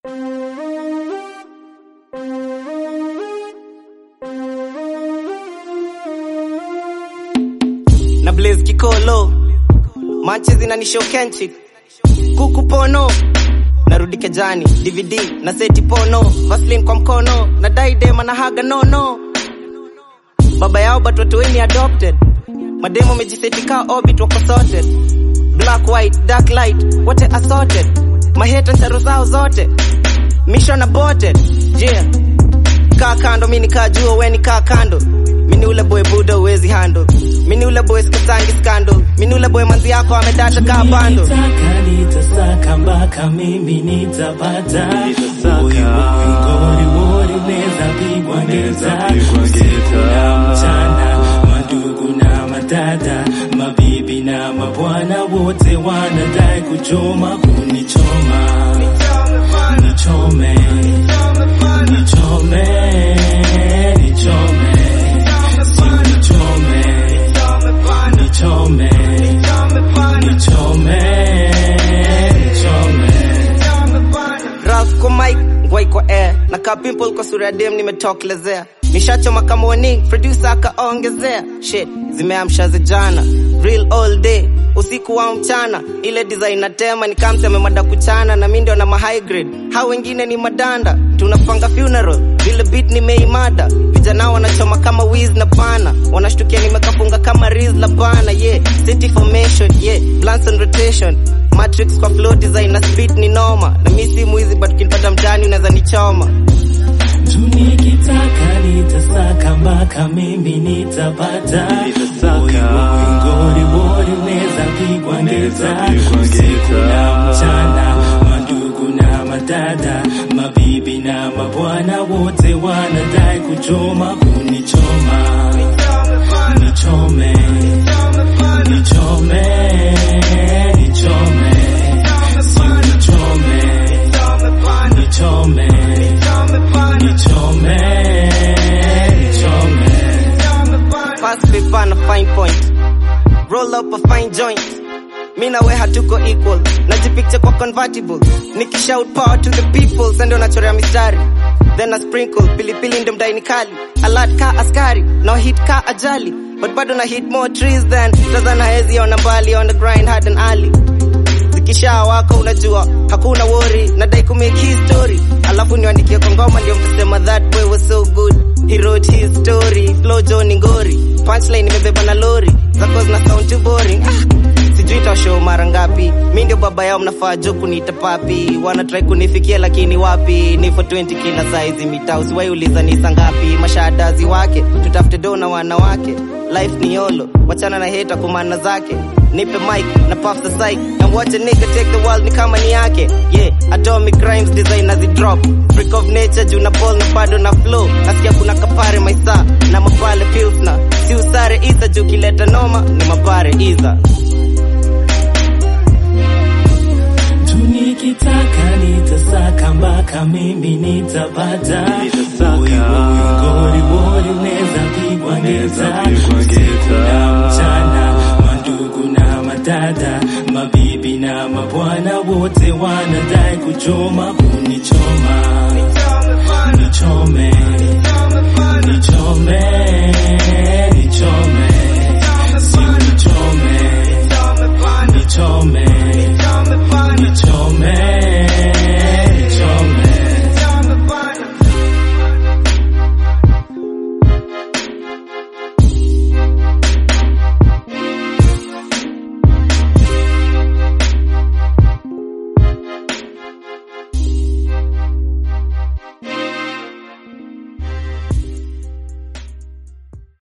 na Blaze Kikolo, manche zinanishow kenchi, kuku pono narudi kejani, DVD na seti pono, Vaseline kwa mkono na daidema na haga nono, baba yao but watu weni adopted, mademo mejiseti ka orbit wako sorted, black white dark light wote assorted, maheta ntaro zao zote mission aborted, yeah kaa kando mini kaa jua weni kaa kando mini ule boy buda uwezi handle mini ule boy sikasangi scandal mini ule boy manzi yako amedata kaa bando Nitaka nitasaka mpaka mimi nitapata Nitasaka. Boy, boy, ngori ngori neza pigwa ngeta usiku na mchana mandugu na matata mabibi na mabwana wote wanadai kuchoma kunichoma nichome nichome nichome si nichome nichome nichome nichome Ralph kwa mic ngwai kwa air na ka pimple kwa sura ya dem nimetokelezea nishachoma kama warning producer akaongezea shit zimeamsha zijana real all day usiku wa mchana ile design na tema ni kama mseme mada kuchana na mimi ndio na ma high grade hao wengine ni madanda tunapanga funeral vile beat nimeimada vijana wanachoma kama wiz na pana wanashtukia nimekafunga kama riz la bana yeah city formation yeah plans on rotation matrix kwa flow design na speed ni noma na mimi si mwizi but kinipata mtani unaweza nichoma tunikitaka nitasaka mpaka mimi nitapata Nitasaka. Boy, boy, ngori ngori neza pigwa ngeta pigwa usiku ngeta. na mchana mandugu na matata mabibi na mabwana wote wanadai kuchoma kunichoma nichome nichome nichome si nichome nichome nichome nichome fast paper na fine point roll up a fine joint mi na we hatuko equal najipicture kwa convertible nikishout power to the people sendo nachorea mistari then a sprinkle pilipili ndo mdaini kali alert ka askari no hit ka ajali but bado na hit more trees than tazana hezi ona mbali on the grind hard and early zikisha wako unajua hakuna worry nadai kumake history alafu niandikie kwa ngoma ndio mtasema that boy was so good he wrote his story flow Johnny ngori punchline imebeba na lori zako zina sound too boring ah, sijui tashow mara ngapi mi ndio baba yao mnafaa jo kuniita papi wana try kunifikia lakini wapi ni for 20 kila size mitaa usiwai uliza ni saa ngapi mashadazi wake tutafute do na wanawake life ni yolo wachana na heta kumana zake nipe mic na puff the psych and watch a nigga take the world ni kama ni yake yeah atomic rhymes design as it drop freak of nature juu na ball na bado na flow nasikia kuna kapare maisa na mapale pilsna si usare isa juu kileta noma ni mapare iza tunikitaka nitasaka mpaka mimi nitapata Nitasaka. Boy, boy, ngori ngori neza pigwa Neza ngeta pigwa usiku ngeta. na mchana mandugu na matata mabibi na mabwana wote wanadai kuchoma kunichoma nichome nichome